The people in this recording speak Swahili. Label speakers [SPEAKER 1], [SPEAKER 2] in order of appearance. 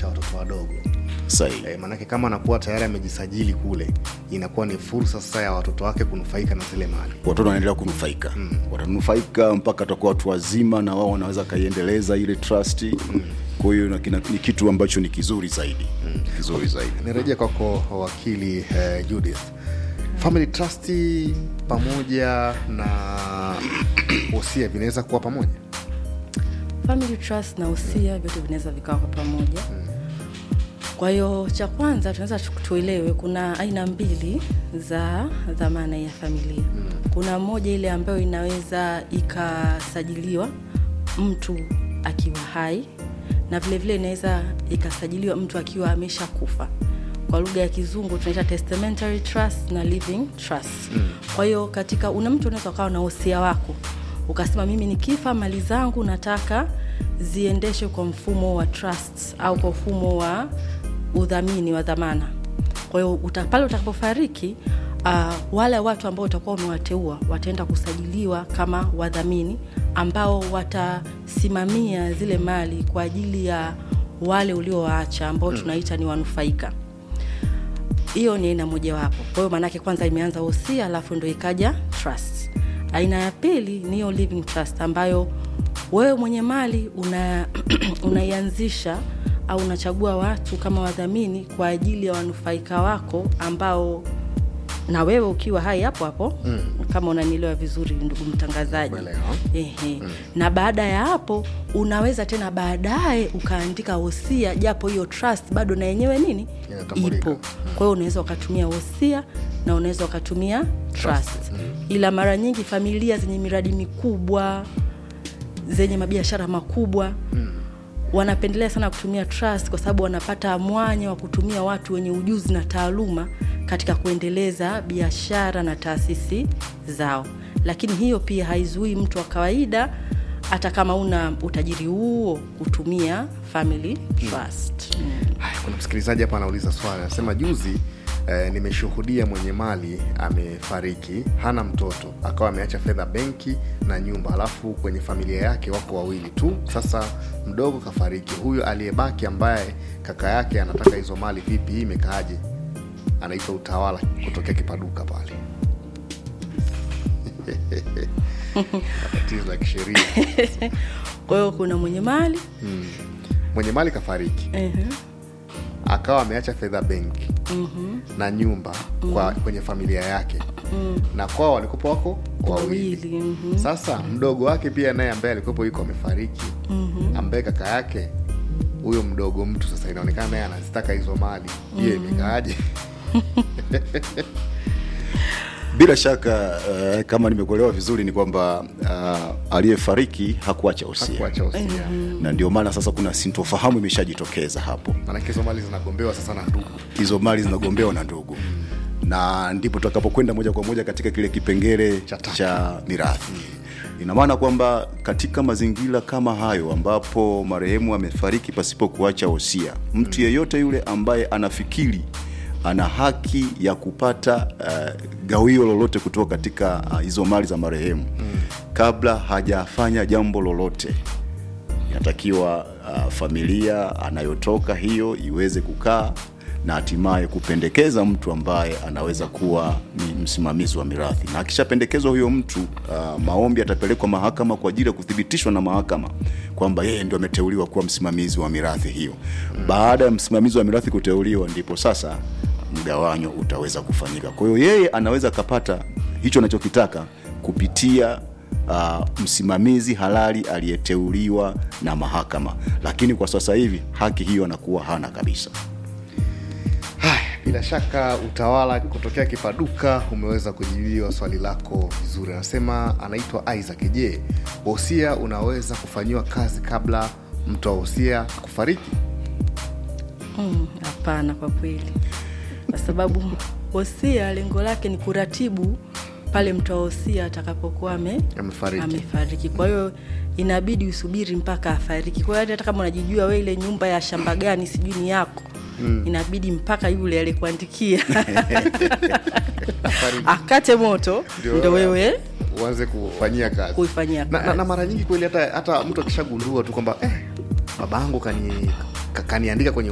[SPEAKER 1] cha watoto wadogo
[SPEAKER 2] sahihi
[SPEAKER 1] e, maanake kama anakuwa tayari amejisajili kule inakuwa ni fursa sasa ya watoto wake kunufaika na zile mali
[SPEAKER 2] watoto wanaendelea kunufaika mm. watanufaika mpaka watakuwa watu wazima na wao wanaweza kaiendeleza ile trust mm. kwa hiyo na kina- ni kitu ambacho ni kizuri zaidi mm. kizuri zaidi
[SPEAKER 1] nirejea kwako wakili eh, judith family trust pamoja na wosia vinaweza kuwa pamoja
[SPEAKER 3] family trust na usia vyote vinaweza vikawa kwa pamoja kwa hiyo cha kwanza tunaweza tu- tuelewe kuna aina mbili za dhamana ya familia kuna moja ile ambayo inaweza ikasajiliwa mtu akiwa hai na vile vile inaweza ikasajiliwa mtu akiwa amesha kufa kwa lugha ya kizungu tunaita testamentary trust na living trust mm. kwa hiyo katika una mtu unaweza ukawa na usia wako ukasema mimi nikifa mali zangu nataka ziendeshwe kwa mfumo wa trust au kwa mfumo wa udhamini wa dhamana kwa hiyo uta, pale utakapofariki uh, wale watu ambao utakuwa umewateua wataenda kusajiliwa kama wadhamini ambao watasimamia zile mali kwa ajili ya wale uliowaacha ambao tunaita ni wanufaika hiyo ni aina mojawapo kwa hiyo maanake kwanza imeanza hosia alafu ndo ikaja trust aina ya pili ni hiyo living trust ambayo wewe mwenye mali una unaianzisha au unachagua watu kama wadhamini kwa ajili ya wanufaika wako ambao na wewe ukiwa hai hapo hapo mm. kama unanielewa vizuri ndugu mtangazaji
[SPEAKER 1] Kuelewa.
[SPEAKER 3] Ehe. Mm. na baada ya hapo unaweza tena baadaye ukaandika wosia japo hiyo trust bado na yenyewe nini
[SPEAKER 1] Inatambulika.
[SPEAKER 3] ipo kwa hiyo unaweza ukatumia wosia na unaweza ukatumia trust ila mara nyingi familia zenye miradi mikubwa zenye mabiashara makubwa mm. wanapendelea sana kutumia trust kwa sababu wanapata mwanya wa kutumia watu wenye ujuzi na taaluma katika kuendeleza biashara na taasisi zao lakini hiyo pia haizuii mtu wa kawaida hata kama una utajiri huo kutumia family trust mm.
[SPEAKER 1] Haya, kuna msikilizaji hapa anauliza swali anasema juzi eh, nimeshuhudia mwenye mali amefariki hana mtoto akawa ameacha fedha benki na nyumba alafu kwenye familia yake wako wawili tu sasa mdogo kafariki huyo aliyebaki ambaye kaka yake anataka hizo mali vipi hii imekaaje anaitwa utawala kutokea kipaduka pale tatizo la kisheria
[SPEAKER 3] kwa hiyo kuna mwenye mali
[SPEAKER 1] mwenye mali kafariki
[SPEAKER 3] uh-huh.
[SPEAKER 1] akawa ameacha fedha benki mm-hmm. na nyumba kwa kwenye familia yake mm. na kwao walikuwa wako wawili
[SPEAKER 3] Wawili, mhm.
[SPEAKER 1] sasa mdogo wake pia naye ambaye alikuwepo yuko amefariki mm-hmm. ambaye kaka yake huyo mdogo mtu sasa inaonekana naye anazitaka hizo mali hiyo mm-hmm. imekaaje
[SPEAKER 2] bila shaka uh, kama nimekuelewa vizuri ni kwamba uh, aliyefariki hakuacha usia
[SPEAKER 1] kuacha usia
[SPEAKER 2] na ndio maana sasa kuna sintofahamu imeshajitokeza hapo
[SPEAKER 1] maanake hizo mali zinagombewa sasa na ndugu
[SPEAKER 2] hizo mali zinagombewa na ndugu na ndipo tutakapokwenda moja kwa moja katika kile kipengele
[SPEAKER 1] Cha tatu.
[SPEAKER 2] cha mirathi ina maana kwamba katika mazingira kama hayo ambapo marehemu amefariki pasipo kuacha wosia mtu yeyote yule ambaye anafikiri ana haki ya kupata uh, gawio lolote kutoka katika uh, hizo mali za marehemu mm. kabla hajafanya jambo lolote inatakiwa uh, familia anayotoka hiyo iweze kukaa na hatimaye kupendekeza mtu ambaye anaweza kuwa ni msimamizi wa mirathi na akishapendekezwa huyo mtu uh, maombi yatapelekwa mahakama kwa ajili ya kuthibitishwa na mahakama kwamba yeye ndio ameteuliwa kuwa msimamizi wa mirathi hiyo baada ya msimamizi wa mirathi kuteuliwa ndipo sasa mgawanyo utaweza kufanyika kwa hiyo yeye anaweza akapata hicho anachokitaka kupitia uh, msimamizi halali aliyeteuliwa na mahakama lakini kwa sasa hivi haki hiyo anakuwa hana kabisa
[SPEAKER 1] haya bila shaka utawala kutokea kipaduka umeweza kujibiwa swali lako vizuri anasema anaitwa isaac je wosia unaweza kufanyiwa kazi kabla mtu wa wosia kufariki
[SPEAKER 3] Mm, hapana kwa kweli kwa sababu wosia lengo lake ni kuratibu pale mtoa wosia atakapokuwa ame,
[SPEAKER 1] Amefariki.
[SPEAKER 3] amefariki kwa hiyo inabidi usubiri mpaka afariki kwa hiyo hata kama unajijua we ile nyumba ya shamba gani sijui ni yako mm. inabidi mpaka yule alikuandikia akate moto
[SPEAKER 1] Ndio,
[SPEAKER 3] ndo wewe
[SPEAKER 1] uanze kufanyia kazi
[SPEAKER 3] kuifanyia
[SPEAKER 1] na, na,
[SPEAKER 3] kazi.
[SPEAKER 1] na mara nyingi kweli hata, hata mtu akishagundua tu kwamba eh, babangu kani ka- kaniandika kwenye